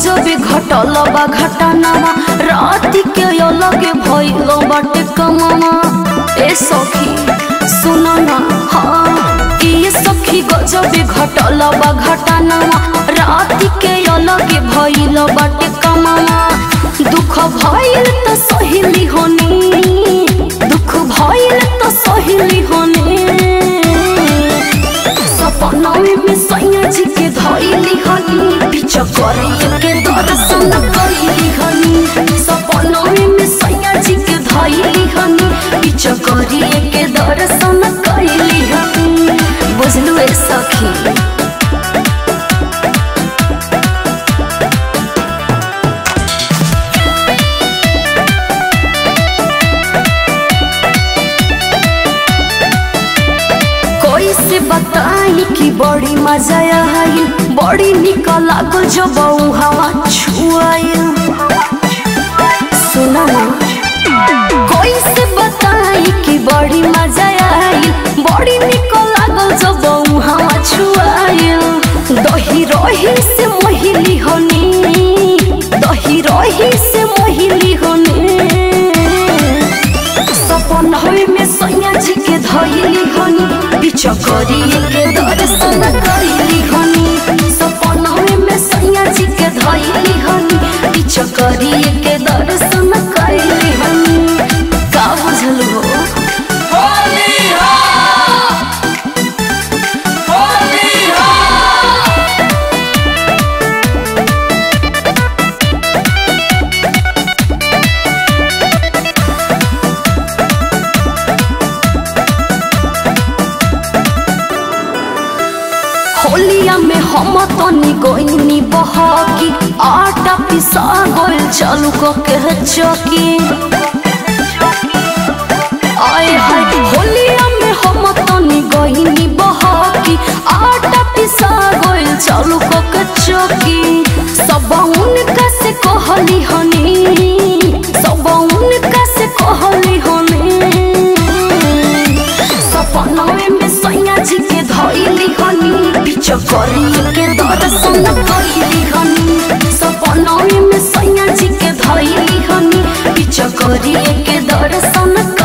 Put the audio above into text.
गजबे घटल बा घटनावा राति के अलगे भइल बाटे कमावा ए सखी सुन ना हाँ ये सखी गजबे घटल बा घटनावा राति के अलगे भइल बाटे कमावा दुख भइल त सहेली होनी दुख भइल त सहेली होनी सपना में सैया जी के धइली हनी पीछा करे के दर्शन कइली हनी सपना में सैया जी के धइली हनी पीछा करे के दर्शन कइली हनी बुझलु ए सखी कोई से बताई कि बड़ी मजा आई बड़ी निक लागल जब हवा छुआई सुना ना कोई से बताई कि बड़ी मजा आई बड़ी निक लागल जब हवा छुआई दही रही से मोहिली होनी दही रही से मोहिली होनी सपन होई में सैया जी के धइली हनी पीछा करी के दर्शन कइली हनी सपन होई में सैया जी के धइली हनी पीछा करी के दर्शन कइली हनी का बुझल हो होलिया में हम तनी गईनी बहकी आटा पिसा गोल चालू क के चौकी आए हाय होलिया में हम तनी गईनी बहकी आटा पिसा गोल चालू क के चौकी सब उनका से कहली हनी सब उनका से कहली हनी सपना में सैया जी के धइली हनी पीछा करी के दर्शन कइली हनी सपना में सैया जी के धइली हनी पीछा करी के दर्शन